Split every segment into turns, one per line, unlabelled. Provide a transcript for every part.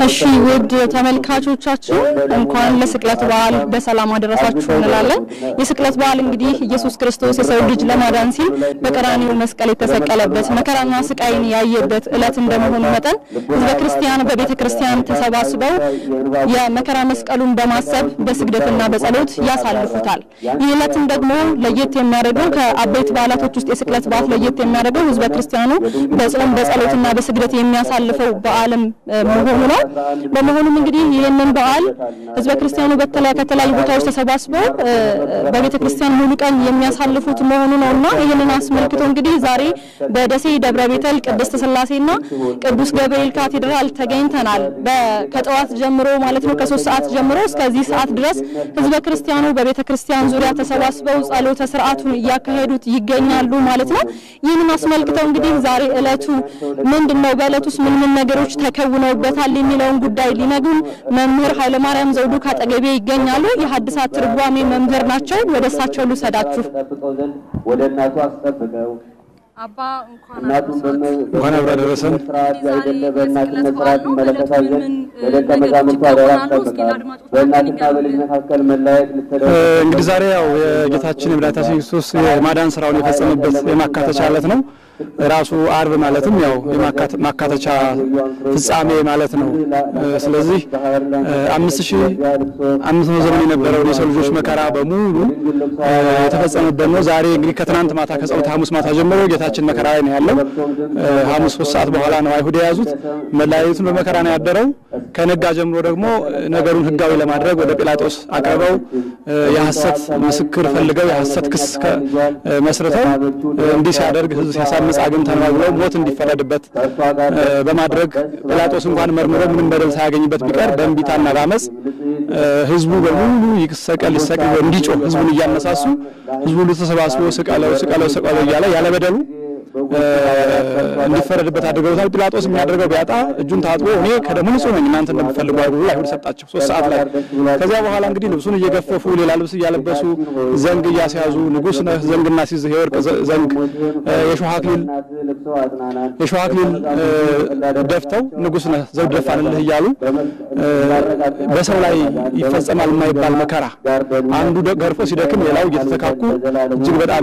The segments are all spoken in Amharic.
እሺ ውድ ተመልካቾቻችን እንኳን ለስቅለት በዓል በሰላም አደረሳችሁ እንላለን። የስቅለት በዓል እንግዲህ ኢየሱስ ክርስቶስ የሰው ልጅ ለማዳን ሲል በቀራኒው መስቀል የተሰቀለበት መከራና ስቃይን ያየበት ዕለት እንደመሆኑ መጠን ሕዝበ ክርስቲያን በቤተ ክርስቲያን ተሰባስበው የመከራ መስቀሉን በማሰብ በስግደትና በጸሎት ያሳልፉታል። ይህ ዕለትም ደግሞ ለየት የሚያደርገው ከአበይት በዓላቶች ውስጥ የስቅለት በዓል ለየት የሚያደርገው ሕዝበ ክርስቲያኑ በጾም በጸሎትና በስግደት የሚያሳልፈው በዓልም መሆኑ ነው። በመሆኑም እንግዲህ ይህንን በዓል ህዝበ ክርስቲያኑ በተለያ ከተለያዩ ቦታዎች ተሰባስበው በቤተ ክርስቲያን ሙሉ ቀን የሚያሳልፉት መሆኑ ነውና ይህንን አስመልክቶ እንግዲህ ዛሬ በደሴ ደብረ ቤተል ቅድስት ስላሴና ቅዱስ ገብርኤል ካቴድራል ተገኝተናል። ከጠዋት ጀምሮ ማለት ነው ከሶስት ሰዓት ጀምሮ እስከዚህ ሰዓት ድረስ ህዝበ ክርስቲያኑ በቤተ ክርስቲያን ዙሪያ ተሰባስበው ጸሎተ ስርዓቱን እያካሄዱት ይገኛሉ ማለት ነው። ይህንን አስመልክተው እንግዲህ ዛሬ እለቱ ምንድን ነው፣ በእለቱስ ምን ምን ነገሮች ተከውነውበታል የሚለውን ጉዳይ ሊነግሩን መምህር ኃይለማርያም ዘውዱ ካጠገቤ ይገኛሉ። የሐዲሳት ትርጓሜ መምህር ናቸው። ወደ እሳቸው ልውሰዳችሁ።
ወደ እናቱ አስጠብቀው
አባ እንኳን
እንኳን አብራ ደረሰን።
ስርዓት ያይደለ በእናትነት ስርዓት ይመለከታል ዘንድ ለደቀ መዛሙርቱ አደራ አስጠብቃል። በእናትና በልጅ መካከል መለያየት ልትደርስ
እንግዲህ ዛሬ ያው የጌታችን የመድኃኒታችን ክርስቶስ የማዳን ስራውን የፈጸመበት የማካተቻ ዕለት ነው። ራሱ አርብ ማለትም ያው የማካተቻ ፍጻሜ ማለት ነው። ስለዚህ አምስት ሺህ አምስት መቶ ዘመን የነበረውን የሰው ልጆች መከራ በሙሉ የተፈጸመበት ነው። ዛሬ እንግዲህ ከትናንት ማታ ከጸሎተ ሐሙስ ማታ ጀምሮ ጌታችን መከራ ላይ ነው ያለው። ሐሙስ ሶስት ሰዓት በኋላ ነው አይሁድ የያዙት። መለያየቱን በመከራ ነው ያደረው። ከነጋ ጀምሮ ደግሞ ነገሩን ሕጋዊ ለማድረግ ወደ ጲላጦስ አቅርበው የሐሰት ምስክር ፈልገው የሐሰት ክስ መስርተው እንዲህ ሲያደርግ ሕዝብ ሲያሳምጽ አግኝተናል ብለው ሞት እንዲፈረድበት በማድረግ ጲላጦስ እንኳን መርምሮ ምንም በደል ሳያገኝበት ቢቀር በእንቢታና በአመፅ ሕዝቡ በሙሉ ይሰቀል ይሰቀል እንዲጮህ ሕዝቡን እያነሳሱ ሕዝቡ ሁሉ ተሰባስቦ ስቀለው ስቀለው ስቀለው እያለ ያለ በደሉ እንዲፈረድበት አድርገውታል። ጲላጦስ የሚያደርገው ቢያጣ እጁን ታጥቦ እኔ ከደሙ ንጹሕ ነኝ እናንተ እንደምትፈልጉ አድርጉ ብሎ አይሁድ ሰጣቸው ሶስት ሰዓት ላይ። ከዚያ በኋላ እንግዲህ ልብሱን እየገፈፉ ሌላ ልብስ እያለበሱ ዘንግ እያስያዙ ንጉሥ ነህ ዘንግ እናስይዝህ የወርቅ ዘንግ የሾህ አክሊል የሾህ አክሊል ደፍተው ንጉሥ ነህ ዘውድ ደፋንልህ እያሉ በሰው ላይ ይፈጸማል የማይባል መከራ አንዱ ገርፎ ሲደክም ሌላው እየተተካኩ እጅግ በጣም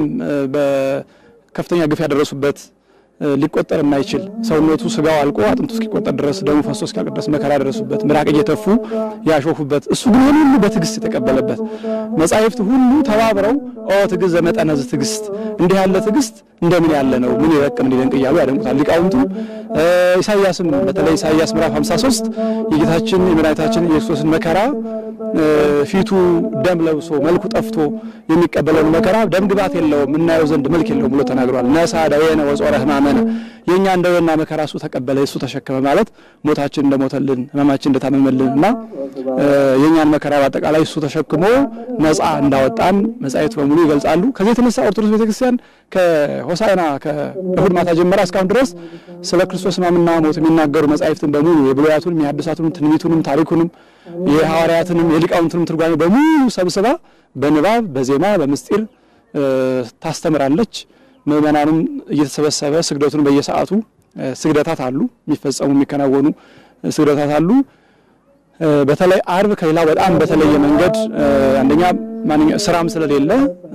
ከፍተኛ ግፍ ያደረሱበት ሊቆጠር የማይችል ሰውነቱ ስጋው አልቆ አጥንቱ እስኪቆጠር ድረስ ደሙ ፈሶ እስኪያልቅ ድረስ መከራ ያደረሱበት ምራቅ እየተፉ ያሾፉበት እሱ ግን ሁሉ በትዕግስት የተቀበለበት መጻሕፍት ሁሉ ተባብረው ኦ ትዕግስት ዘመጠነዝ ትዕግስት እንዲህ ያለ ትዕግስት እንደምን ያለ ነው ምን ይረቅ ምን ይደንቅ እያሉ ያደንቁታል ሊቃውንቱ። ኢሳይያስም በተለይ ኢሳይያስ ምዕራፍ 53 የጌታችን የመድኃኒታችን የክርስቶስን መከራ ፊቱ ደም ለብሶ መልኩ ጠፍቶ የሚቀበለውን መከራ ደም ግባት የለውም እናየው ዘንድ መልክ የለውም ብሎ ተናግሯል። ነሳ ደዌነ ወጾረ ሕማመነ የእኛ ደዌና መከራ እሱ ተቀበለ እሱ ተሸከመ ማለት ሞታችን እንደሞተልን ሕማማችን እንደታመመልን እና የእኛን መከራ በአጠቃላይ እሱ ተሸክሞ ነፃ እንዳወጣን መጻሕፍት በሙሉ ይገልጻሉ። ከዚህ የተነሳ ኦርቶዶክስ ቤተክርስቲያን ከሆሳዕና ከእሁድ ማታ ጀምራ እስካሁን ድረስ ስለ ክርስቶስ ሕማምና ሞት የሚናገሩ መጻሕፍትን በሙሉ የብሉያቱንም የሐዲሳቱንም ትንቢቱንም ታሪኩንም የሐዋርያትንም የሊቃውንትንም ትርጓሜ በሙሉ ሰብስባ በንባብ በዜማ በምስጢር ታስተምራለች። ምእመናኑም እየተሰበሰበ ስግደቱን በየሰዓቱ ስግደታት አሉ፣ የሚፈጸሙ የሚከናወኑ ስግደታት አሉ። በተለይ አርብ ከሌላው በጣም በተለየ መንገድ አንደኛ ማንኛው ስራም ስለሌለ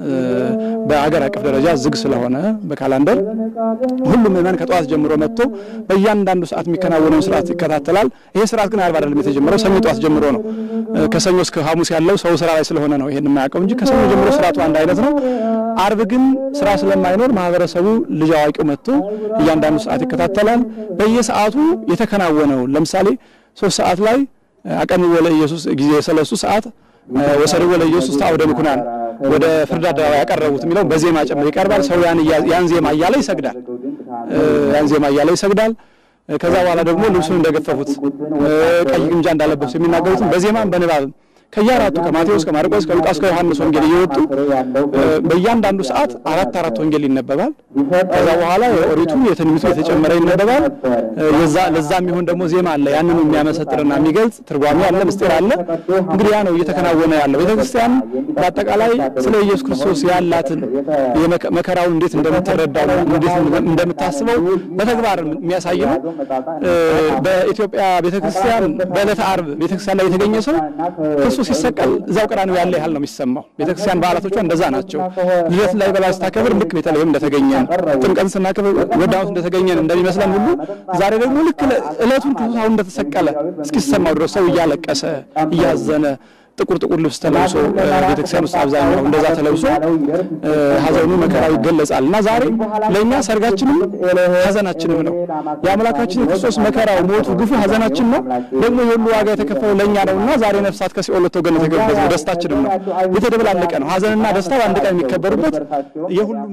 በአገር አቀፍ ደረጃ ዝግ ስለሆነ በካላንደር ሁሉም ምዕመን ከጠዋት ጀምሮ መጥቶ በእያንዳንዱ ሰዓት የሚከናወነውን ስርዓት ይከታተላል። ይሄ ስርዓት ግን አርብ አይደለም የተጀመረው፣ ሰኞ ጠዋት ጀምሮ ነው። ከሰኞ እስከ ሐሙስ ያለው ሰው ስራ ላይ ስለሆነ ነው ይሄን የማያውቀው እንጂ ከሰኞ ጀምሮ ስርዓቱ አንድ አይነት ነው። አርብ ግን ስራ ስለማይኖር ማህበረሰቡ ልጅ አዋቂው መጥቶ እያንዳንዱ ሰዓት ይከታተላል። በየሰዓቱ የተከናወነውን ለምሳሌ ሶስት ሰዓት ላይ አቀን ወለ ኢየሱስ ጊዜ የሰለሱ ሰዓት ወሰድ ወለ ኢየሱስ ታወደ ምኩናን ወደ ፍርድ አደባባይ ያቀረቡት የሚለው በዜማ ጭምር ይቀርባል። ሰው ያን ያን ዜማ እያለ ይሰግዳል። ያን ዜማ እያለ ይሰግዳል። ከዛ በኋላ ደግሞ ልብሱን እንደገፈፉት ቀይ ግምጃ እንዳለበሱ የሚናገሩትን በዜማም በንባብም ከየአራቱ ከማቴዎስ፣ ከማርቆስ፣ ከሉቃስ፣ ከዮሐንስ ወንጌል እየወጡ በእያንዳንዱ ሰዓት አራት አራት ወንጌል ይነበባል። ከዛ በኋላ የኦሪቱ የትንቢቱ የተጨመረ ይነበባል። የዛ ለዛ የሚሆን ደግሞ ዜማ አለ። ያንኑ የሚያመሰጥርና የሚገልጽ ትርጓሜ አለ፣ ምስጢር አለ። እንግዲህ ያ ነው እየተከናወነ ያለው። ቤተክርስቲያን በአጠቃላይ ስለ ኢየሱስ ክርስቶስ ያላትን መከራውን እንዴት እንደምትረዳው እንዴት እንደምታስበው በተግባር የሚያሳይ ነው። በኢትዮጵያ ቤተክርስቲያን በዕለተ ዓርብ ቤተክርስቲያን ላይ የተገኘ ሰው ክርስቶስ ሲሰቀል እዛው ቀራንዮ ያለ ያህል ነው የሚሰማው። ቤተክርስቲያን በዓላቶቿ እንደዛ ናቸው። ልደት ላይ በላ ስታከብር ልክ ቤተልሔም እንደተገኘን፣ ጥምቀትን ስናከብር ወዳሁት እንደተገኘን እንደሚመስለን ሁሉ ዛሬ ደግሞ ልክ ዕለቱን ክርስቶስ አሁን እንደተሰቀለ እስኪሰማው ድረስ ሰው እያለቀሰ እያዘነ ጥቁር ጥቁር ልብስ ተለብሶ ቤተክርስቲያን ውስጥ አብዛኛው እንደዛ ተለብሶ ሐዘኑ መከራው ይገለጻል እና ዛሬ ለእኛ ሰርጋችንም ሐዘናችንም ነው። የአምላካችን የክርስቶስ መከራው፣ ሞቱ፣ ግፉ ሐዘናችን ነው። ደግሞ የሁሉ ዋጋ የተከፈለው ለእኛ ነው እና ዛሬ ነፍሳት ከሲኦል ወጥተው ገነት የገቡበት ነው። ደስታችንም ነው። የተደበላለቀ ነው። ሐዘንና ደስታ በአንድ ቀን የሚከበሩበት የሁሉም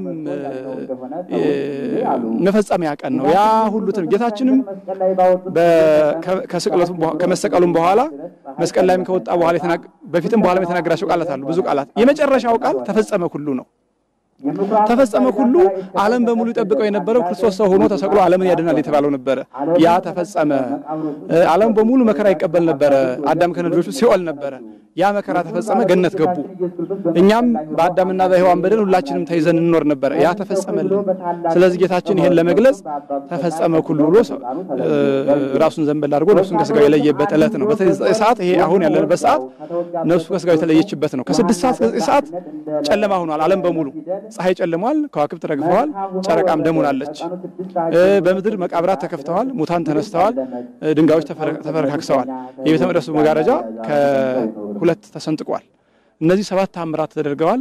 መፈጸሚያ ቀን ነው። ያ ሁሉ ጌታችንም ከስቅለቱም ከመሰቀሉም በኋላ መስቀል ላይም ከወጣ በኋላ በፊትም በኋላም የተናገራቸው ቃላት አሉ። ብዙ ቃላት። የመጨረሻው ቃል ተፈጸመ ሁሉ ነው። ተፈጸመ ሁሉ ዓለም በሙሉ ይጠብቀው የነበረው ክርስቶስ ሰው ሆኖ ተሰቅሎ ዓለምን ያድናል የተባለው ነበረ። ያ ተፈጸመ። ዓለም በሙሉ መከራ ይቀበል ነበረ። አዳም ከልጆቹ ሲኦል ነበረ። ያ መከራ ተፈጸመ፣ ገነት ገቡ። እኛም በአዳምና በሔዋን በደል ሁላችንም ተይዘን እንኖር ነበረ። ያ ተፈጸመልን። ስለዚህ ጌታችን ይሄን ለመግለጽ ተፈጸመ ሁሉ ብሎ ራሱን ዘንበል አድርጎ ነፍሱን ከስጋው የለየበት ዕለት ነው። በተለይ ሰዓት ይሄ አሁን ያለንበት ሰዓት ነፍሱ ከስጋው የተለየችበት ነው። ከስድስት ሰዓት እስከ ዘጠኝ ሰዓት ጨለማ ሆኗል ዓለም በሙሉ ፀሐይ ጨልሟል፣ ከዋክብት ረግፈዋል፣ ጨረቃም ደም ሆናለች። በምድር መቃብራት ተከፍተዋል፣ ሙታን ተነስተዋል፣ ድንጋዮች ተፈረካክሰዋል። የቤተ መቅደሱ መጋረጃ ከሁለት ተሰንጥቋል። እነዚህ ሰባት ታምራት ተደርገዋል።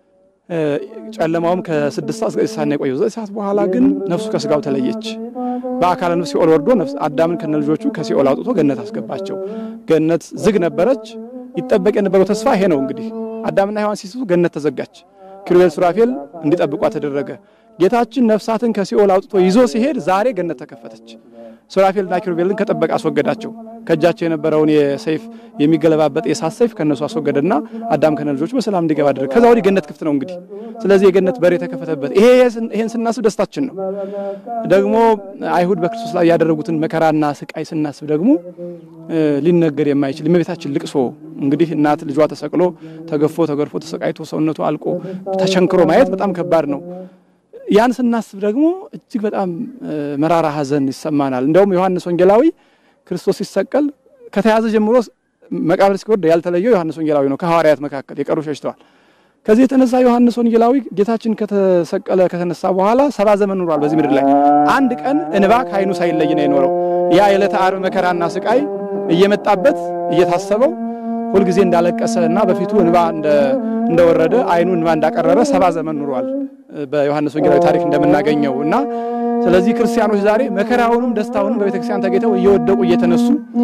ጨለማውም ከስድስት ሰዓት እስከ ዘጠኝ ሰዓት ነው የቆየው። ዘጠኝ ሰዓት በኋላ ግን ነፍሱ ከስጋው ተለየች። በአካለ ነፍስ ሲኦል ወርዶ ነፍስ አዳምን ከነ ልጆቹ ከሲኦል አውጥቶ ገነት አስገባቸው። ገነት ዝግ ነበረች። ይጠበቅ የነበረው ተስፋ ይሄ ነው። እንግዲህ አዳምና ሔዋን ሲስቱ ገነት ተዘጋች። ኪሩቤል ሱራፌል እንዲጠብቋ ተደረገ። ጌታችን ነፍሳትን ከሲኦል አውጥቶ ይዞ ሲሄድ ዛሬ ገነት ተከፈተች። ሱራፌልና ኪሩቤልን ከጠበቅ አስወገዳቸው። ከእጃቸው የነበረውን የሰይፍ የሚገለባበጥ የእሳት ሰይፍ ከነሱ አስወገደና አዳም ከነ ልጆቹ በሰላም እንዲገባ አደረገ። ከዛ ወዲህ ገነት ክፍት ነው። እንግዲህ ስለዚህ የገነት በር የተከፈተበት ይሄ ይሄን ስናስብ ደስታችን ነው። ደግሞ አይሁድ በክርስቶስ ላይ ያደረጉትን መከራና ስቃይ ስናስብ ደግሞ ሊነገር የማይችል የእመቤታችን ልቅሶ እንግዲህ እናት ልጇ ተሰቅሎ ተገፎ ተገርፎ ተሰቃይቶ ሰውነቱ አልቆ ተቸንክሮ ማየት በጣም ከባድ ነው። ያን ስናስብ ደግሞ እጅግ በጣም መራራ ሐዘን ይሰማናል። እንደውም ዮሐንስ ወንጌላዊ ክርስቶስ ሲሰቀል ከተያዘ ጀምሮ መቃብር እስኪወርድ ያልተለየው ዮሐንስ ወንጌላዊ ነው። ከሐዋርያት መካከል የቀሩ ሸሽተዋል። ከዚህ የተነሳ ዮሐንስ ወንጌላዊ ጌታችን ከተሰቀለ ከተነሳ በኋላ ሰባ ዘመን ኑሯል በዚህ ምድር ላይ። አንድ ቀን እንባ ከዓይኑ ሳይለይ ነው የኖረው። ያ የዕለተ ዓርብ መከራና ስቃይ እየመጣበት እየታሰበው ሁልጊዜ እንዳለቀሰ እና በፊቱ እንባ እንደወረደ ዓይኑ እንባ እንዳቀረረ ሰባ ዘመን ኑሯል በዮሐንስ ወንጌላዊ ታሪክ እንደምናገኘው እና ስለዚህ ክርስቲያኖች ዛሬ መከራውንም ደስታውንም በቤተ ክርስቲያን ተገኝተው እየወደቁ እየተነሱ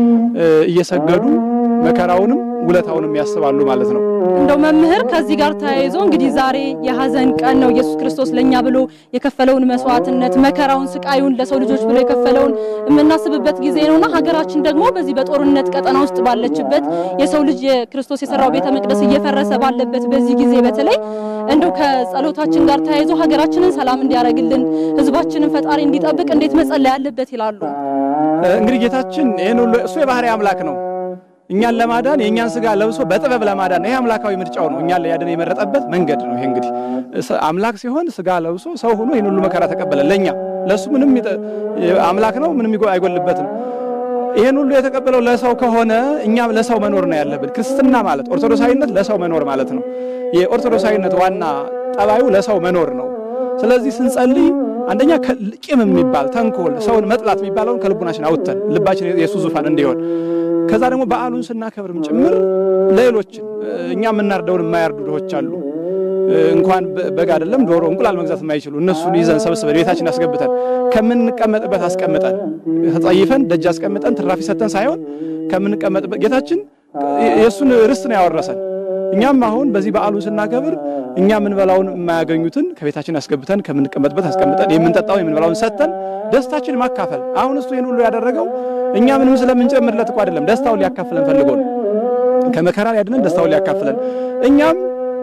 እየሰገዱ መከራውንም ውለታውንም ያስባሉ ማለት ነው።
እንደው መምህር ከዚህ ጋር ተያይዞ እንግዲህ ዛሬ የሐዘን ቀን ነው። ኢየሱስ ክርስቶስ ለኛ ብሎ የከፈለውን መስዋዕትነት፣ መከራውን፣ ስቃዩን ለሰው ልጆች ብሎ የከፈለውን የምናስብበት ጊዜ ነውና ሀገራችን ደግሞ በዚህ በጦርነት ቀጠና ውስጥ ባለችበት የሰው ልጅ የክርስቶስ የሰራው ቤተ መቅደስ እየፈረሰ ባለበት በዚህ ጊዜ በተለይ እንደው ከጸሎታችን ጋር ተያይዞ ሀገራችንን ሰላም እንዲያደርግልን ሕዝባችንን ፈጣሪ እንዲጠብቅ እንዴት መጸለይ ያለበት ይላሉ?
እንግዲህ ጌታችን ይህን ሁሉ እሱ የባህሪ አምላክ ነው። እኛን ለማዳን የእኛን ስጋ ለብሶ በጥበብ ለማዳን ይሄ አምላካዊ ምርጫው ነው። እኛን ሊያድን የመረጠበት መንገድ ነው። ይሄ እንግዲህ አምላክ ሲሆን ስጋ ለብሶ ሰው ሆኖ ይህን ሁሉ መከራ ተቀበለ። ለኛ ለሱ ምንም አምላክ ነው፣ ምንም አይጎልበትም። ይህን ሁሉ የተቀበለው ለሰው ከሆነ እኛም ለሰው መኖር ነው ያለብን። ክርስትና ማለት ኦርቶዶክሳዊነት ለሰው መኖር ማለት ነው። የኦርቶዶክሳዊነት ዋና ጠባዩ ለሰው መኖር ነው። ስለዚህ ስንጸልይ አንደኛ ቂም የሚባል ተንኮል፣ ሰውን መጥላት የሚባለውን ከልቡናችን አውጥተን ልባችን የእሱ ዙፋን እንዲሆን ከዛ ደግሞ በዓሉን ስናከብርም ጭምር ለሌሎችን እኛ የምናርደውን የማያርዱ ድሆች አሉ። እንኳን በግ አይደለም ዶሮ፣ እንቁላል መግዛት የማይችሉ እነሱን ይዘን ሰብስበን ቤታችን አስገብተን ከምንቀመጥበት አስቀምጠን ተጸይፈን ደጅ አስቀምጠን ትራፊ ሰተን ሳይሆን ከምንቀመጥበት ጌታችን የእሱን ርስት ነው ያወረሰን። እኛም አሁን በዚህ በዓሉን ስናከብር እኛ የምንበላውን የማያገኙትን ከቤታችን አስገብተን ከምንቀመጥበት አስቀምጠን የምንጠጣውን የምንበላውን ሰጥተን ደስታችን ማካፈል። አሁን እሱ ይህን ሁሉ ያደረገው እኛ ምንም ስለምንጨምርለት እኮ አይደለም፣ ደስታውን ሊያካፍለን ፈልጎ ነው። ከመከራ ሊያድነን ደስታውን ሊያካፍለን እኛም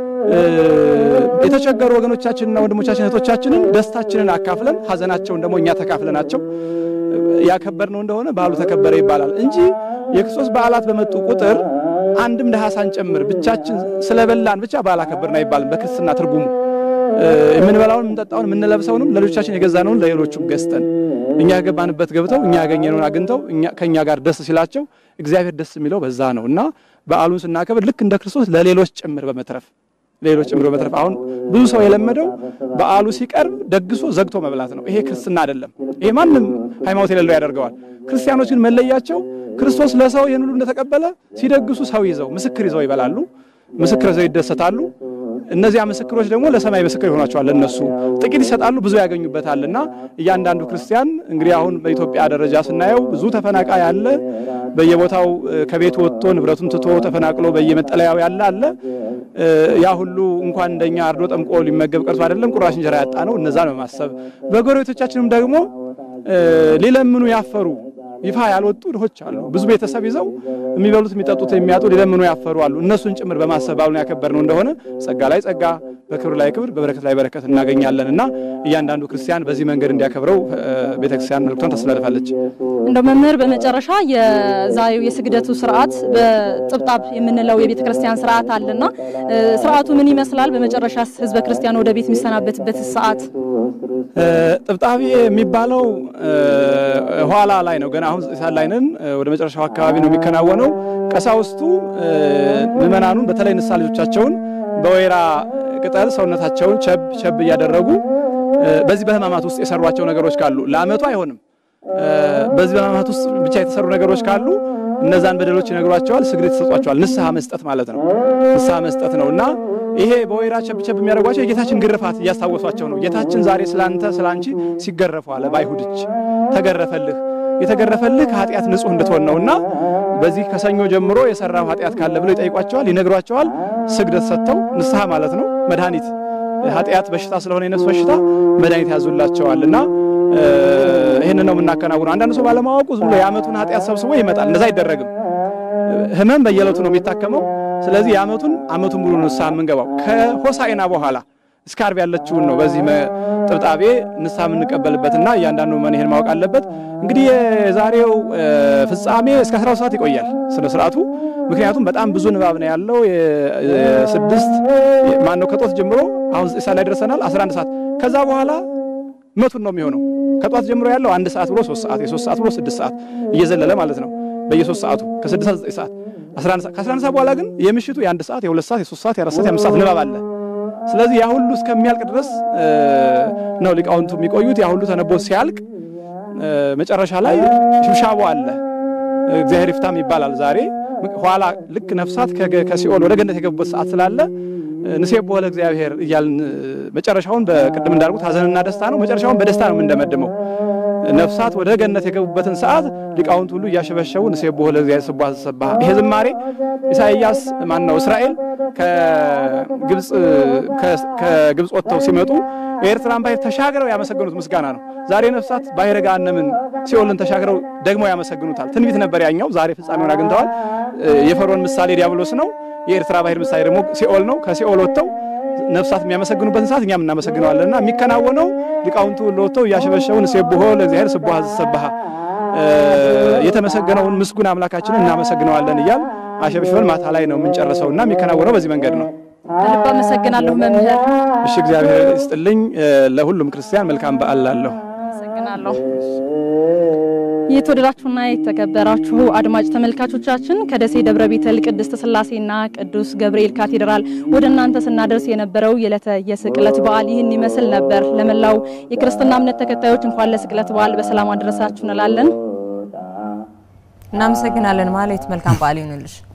የተቸገሩ ወገኖቻችንና ወንድሞቻችን እህቶቻችንን ደስታችንን አካፍለን ሀዘናቸውን ደግሞ እኛ ተካፍለናቸው ያከበርነው እንደሆነ በዓሉ ተከበረ ይባላል እንጂ የክርስቶስ በዓላት በመጡ ቁጥር አንድም ድሃ ሳንጨምር ብቻችን ስለበላን ብቻ በዓል አከበርን አይባልም። በክርስትና ትርጉሙ የምንበላውን፣ የምንጠጣውን፣ የምንለብሰውንም ለልጆቻችን የገዛነውን ለሌሎቹም ገዝተን እኛ የገባንበት ገብተው እኛ ያገኘነውን አግኝተው ከእኛ ጋር ደስ ሲላቸው እግዚአብሔር ደስ የሚለው በዛ ነው እና በዓሉን ስናከብር ልክ እንደ ክርስቶስ ለሌሎች ጭምር በመትረፍ ሌሎች ጭምር በመትረፍ አሁን ብዙ ሰው የለመደው በዓሉ ሲቀርብ ደግሶ ዘግቶ መብላት ነው። ይሄ ክርስትና አይደለም። ይሄ ማንም ሃይማኖት የሌለው ያደርገዋል። ክርስቲያኖች ግን መለያቸው ክርስቶስ ለሰው ይህን ሁሉ እንደተቀበለ ሲደግሱ ሰው ይዘው ምስክር ይዘው ይበላሉ፣ ምስክር ይዘው ይደሰታሉ። እነዚያ ምስክሮች ደግሞ ለሰማይ ምስክር ይሆናቸዋል። እነሱ ጥቂት ይሰጣሉ፣ ብዙ ያገኙበታል። እና እያንዳንዱ ክርስቲያን እንግዲህ አሁን በኢትዮጵያ ደረጃ ስናየው ብዙ ተፈናቃይ አለ። በየቦታው ከቤት ወጥቶ ንብረቱን ትቶ ተፈናቅሎ በየመጠለያው ያለ አለ። ያ ሁሉ እንኳን እንደኛ አርዶ ጠምቆ ሊመገብ ቀርቶ አይደለም ቁራሽ እንጀራ ያጣ ነው። እነዛን በማሰብ በጎረቤቶቻችንም ደግሞ ሊለምኑ ያፈሩ ይፋ ያልወጡ ድሆች አሉ። ብዙ ቤተሰብ ይዘው የሚበሉት የሚጠጡት የሚያጡ ሊለምኑ ያፈሩ አሉ። እነሱን ጭምር በማሰብ በዓሉን ያከበርነው እንደሆነ ጸጋ ላይ ጸጋ፣ በክብር ላይ ክብር፣ በበረከት ላይ በረከት እናገኛለን እና እያንዳንዱ ክርስቲያን በዚህ መንገድ እንዲያከብረው ቤተክርስቲያን መልክቷን ታስተላልፋለች።
እንደው መምህር በመጨረሻ የዛሬው የስግደቱ ስርዓት በጥብጣብ የምንለው የቤተ ክርስቲያን ስርዓት አለና ስርዓቱ ምን ይመስላል? በመጨረሻ ህዝበ ክርስቲያን ወደ ቤት የሚሰናበትበት ሰዓት
ጥብጣቤ የሚባለው ኋላ ላይ ነው። ገና አሁን ሳት ላይ ነን። ወደ መጨረሻው አካባቢ ነው የሚከናወነው። ቀሳውስቱ ምዕመናኑን በተለይ ንስሐ ልጆቻቸውን በወይራ ቅጠል ሰውነታቸውን ቸብ ቸብ እያደረጉ በዚህ በህማማት ውስጥ የሰሯቸው ነገሮች ካሉ ለአመቱ አይሆንም። በዚህ በህማማት ውስጥ ብቻ የተሰሩ ነገሮች ካሉ እነዛን በደሎች ይነግሯቸዋል፣ ስግደት ይሰጧቸዋል። ንስሐ መስጠት ማለት ነው። ንስሐ መስጠት ነው እና ይሄ በወይራ ቸብቸብ የሚያደርጓቸው የጌታችን ግርፋት እያስታወሷቸው ነው። ጌታችን ዛሬ ስላንተ ስላንቺ ሲገረፉ አለ በአይሁድ እጅ ተገረፈልህ። የተገረፈልህ ከኃጢአት ንጹሕ እንድትሆን ነውና በዚህ ከሰኞ ጀምሮ የሰራው ኃጢአት ካለ ብለው ይጠይቋቸዋል፣ ይነግሯቸዋል። ስግደት ሰጥተው ንስሐ ማለት ነው መድኃኒት ኃጢአት በሽታ ስለሆነ የነፍስ በሽታ መድኃኒት ያዙላቸዋል እና ይህንን ነው የምናከናውነው። አንዳንድ ሰው ባለማወቁ ዝም ብሎ የዓመቱን ኃጢአት ሰብስቦ ይመጣል። እንደዛ አይደረግም። ህመም በየዕለቱ ነው የሚታከመው። ስለዚህ የዓመቱን ዓመቱን ሙሉ ንስሐ የምንገባው ከሆሳዕና በኋላ እስከ ዓርብ ያለችውን ነው። በዚህ ጥብጣቤ ንስሐ የምንቀበልበትና እያንዳንዱ መን ይሄን ማወቅ አለበት። እንግዲህ የዛሬው ፍጻሜ እስከ 12 ሰዓት ይቆያል ስነ ስርዓቱ። ምክንያቱም በጣም ብዙ ንባብ ነው ያለው። የስድስት ማነው ከጦት ጀምሮ አሁን ሰዓት ላይ ደርሰናል። 11 ሰዓት ከዛ በኋላ መቱን ነው የሚሆነው። ከጧት ጀምሮ ያለው አንድ ሰዓት ብሎ ሶስት ሰዓት የሶስት ሰዓት ብሎ ስድስት ሰዓት እየዘለለ ማለት ነው። በየሶስት ሰዓቱ ከስድስት ሰዓት ዘጠኝ ሰዓት 11 ሰዓት ከ11 ሰዓት በኋላ ግን የምሽቱ የአንድ ሰዓት የሁለት ሰዓት የሶስት ሰዓት የአራት ሰዓት የአምስት ሰዓት ንባብ አለ። ስለዚህ ያ ሁሉ እስከሚያልቅ ድረስ ነው ሊቃውንቱ የሚቆዩት። ያ ሁሉ ተነቦ ሲያልቅ መጨረሻ ላይ ሽብሻቦ አለ። እግዚአብሔር ይፍታም ይባላል። ዛሬ ኋላ ልክ ነፍሳት ከሲኦል ወደ ገነት የገቡበት ሰዓት ስላለ ንሴቦ ለእግዚአብሔር እያልን መጨረሻውን በቅድም እንዳልኩት ሀዘንና ደስታ ነው። መጨረሻውን በደስታ ነው የምንደመድመው። ነፍሳት ወደ ገነት የገቡበትን ሰዓት ሊቃውንት ሁሉ እያሸበሸቡ ንሴቦ ለእግዚአብሔር ስቡሐ ዘሰብሐ። ይሄ ዝማሬ ኢሳይያስ ማን ነው እስራኤል ከግብፅ ከግብፅ ወጥተው ሲመጡ የኤርትራን ባሕር ተሻግረው ያመሰገኑት ምስጋና ነው። ዛሬ ነፍሳት ባሕረ ገሃነምን ሲኦልን ተሻግረው ደግሞ ያመሰግኑታል። ትንቢት ነበር ያኛው፣ ዛሬ ፍጻሜውን አግኝተዋል። የፈርዖን ምሳሌ ዲያብሎስ ነው። የኤርትራ ባሕር ምሳሌ ደግሞ ሲኦል ነው። ከሲኦል ወጥተው ነፍሳት የሚያመሰግኑበትን ሰዓት እኛም እናመሰግነዋለን እና የሚከናወነው ሊቃውንቱ ወጥተው እያሸበሸቡ ንሴብሖ ለእግዚአብሔር ስቡሐ ዘሰብሐ የተመሰገነውን ምስጉን አምላካችንን እናመሰግነዋለን እያል አሸብሽበን ማታ ላይ ነው የምንጨርሰው እና የሚከናወነው በዚህ መንገድ ነው።
ከልብ አመሰግናለሁ መምህር።
እሺ፣ እግዚአብሔር ይስጥልኝ። ለሁሉም ክርስቲያን መልካም በዓል ላለሁ
አመሰግናለሁ። የተወደዳችሁና የተከበራችሁ አድማጭ ተመልካቾቻችን ከደሴ ደብረ ቤተል ቅድስት ሥላሴና ቅዱስ ገብርኤል ካቴድራል ወደ እናንተ ስናደርስ የነበረው የዕለተ የስቅለት በዓል ይህን ይመስል ነበር። ለመላው የክርስትና እምነት ተከታዮች እንኳን ለስቅለት በዓል በሰላም አደረሳችሁ እንላለን።
እናመሰግናለን። ማለት መልካም በዓል ይሁንልሽ።